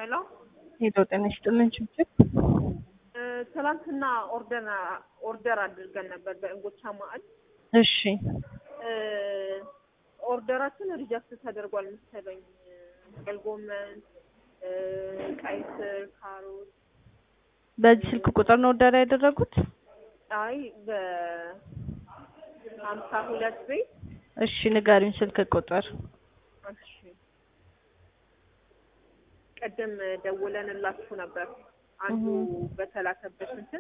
ሄሎ ሄሎ ጤና ይስጥልን ችግር እ ትናንትና ኦርደር ኦርደር አድርገን ነበር በእንጎቻ ማዕድ እሺ እ ኦርደራችን ሪጀክት ተደርጓል መሰለኝ። ጥቅል ጎመን፣ እ ቀይ ስር፣ ካሮት በዚህ ስልክ ቁጥር ነው ኦርደር ያደረጉት? አይ በሀምሳ ሁለት ቤት እሺ ንገሪኝ ስልክ ቁጥር። እሺ ቅድም ደውለንላችሁ ነበር አንዱ በተላከበት እንትን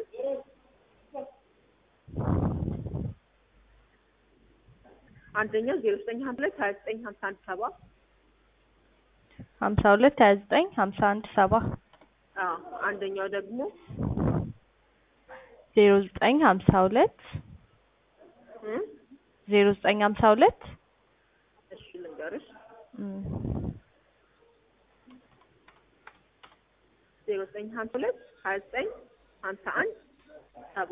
አንደኛው ዜሮ ዘጠኝ ሀምሳ ሁለት ሀያ ዘጠኝ ሀምሳ አንድ ሰባ ሀምሳ ሁለት ሀያ ዘጠኝ ሀምሳ አንድ ሰባ አዎ አንደኛው ደግሞ ዜሮ ዘጠኝ ሀምሳ ሁለት እ ዜሮ ዘጠኝ ሀምሳ ሁለት እሺ ልንገርሽ እም፣ ዜሮ ዘጠኝ ሀምሳ ሁለት ሀያ ዘጠኝ ሀምሳ አንድ ሰባ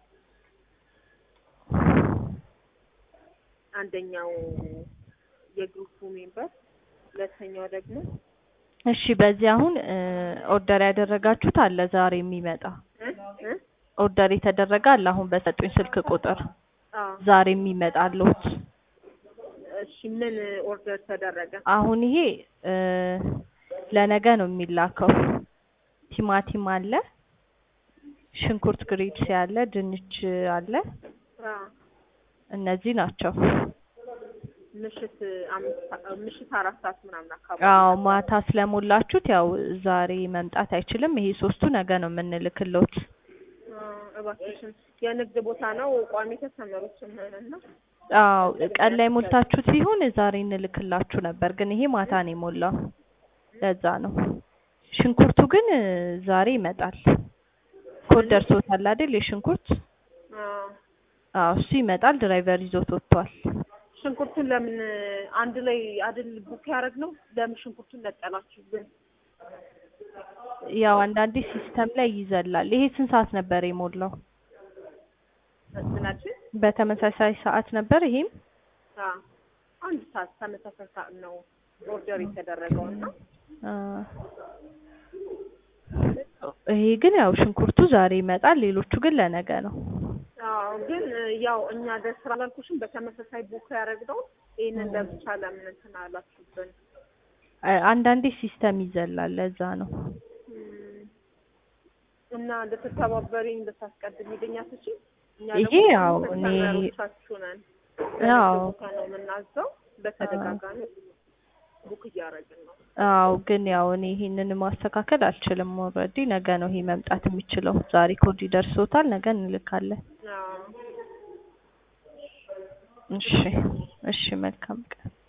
አንደኛው የግሩፑ ሜምበር ሁለተኛው ደግሞ እሺ በዚህ አሁን እ ኦርደር ያደረጋችሁት አለ ዛሬ የሚመጣ እ እ ኦርደር የተደረገ አለ አሁን በሰጡኝ ስልክ ቁጥር አዎ ዛሬ የሚመጣ አለሁት። እሺ ምን ኦርደር ተደረገ? አሁን ይሄ እ ለነገ ነው የሚላከው። ቲማቲም አለ፣ ሽንኩርት ግሪድስ ያለ፣ ድንች አለ። አዎ እነዚህ ናቸው። ምሽት አምስት ምሽት አራት ሰዓት ምናምን አካባቢ አዎ ማታ ስለሞላችሁት ያው ዛሬ መምጣት አይችልም። ይሄ ሶስቱ ነገ ነው የምንልክሎት። አ፣ እባክሽን የንግድ ቦታ ነው ቋሚ ተሰመሮች እና አዎ ቀን ላይ ሞልታችሁት ቢሆን ዛሬ እንልክላችሁ ነበር፣ ግን ይሄ ማታ ነው የሞላው። ለዛ ነው። ሽንኩርቱ ግን እ ዛሬ ይመጣል። ኮድ ደርሶታል አይደል? የሽንኩርት አዎ እሱ ይመጣል። ድራይቨር ይዞት ወጥቷል። ሽንኩርቱን ለምን አንድ ላይ አይደል ቡክ ያደረግ ነው? ለምን ሽንኩርቱን ነጠላችሁ ግን? ያው አንዳንዴ ሲስተም ላይ ይዘላል። ይሄ ስንት ሰዓት ነበር የሞላው? ምናችን በተመሳሳይ ሰዓት ነበር ይሄም አ አንድ ሰዓት ተመሳሳይ ሰዓት ነው ኦርደር የተደረገው እና አ፣ ይሄ ግን ያው ሽንኩርቱ ዛሬ ይመጣል። ሌሎቹ ግን ለነገ ነው። አዎ ግን ያው እኛ ደስ ስላላልኩሽም በተመሳሳይ ቡክ ያደረግነው ይሄንን ለብቻ ለምን እንትን አላችሁብን? አ- አንዳንዴ ሲስተም ይዘላል። ለዛ ነው። እም፣ እና እንድትተባበሪኝ እንድታስቀድሚልኝ አትችይም? እኛ ይሄ ደግሞ ያው እኔ ከስተመሮቻችሁ ነን። አዎ ቦታ ነው የምናዘው። በተደጋጋሚ ቡክ እያደረግን ነው። አዎ ግን ያው እኔ ይሄንን ማስተካከል አልችልም። ኦልሬዲ ነገ ነው ይሄ መምጣት የሚችለው። ዛሬ ኮድ ይደርሶታል። ነገ እንልካለን። አዎ እሺ እሺ፣ መልካም ቀን።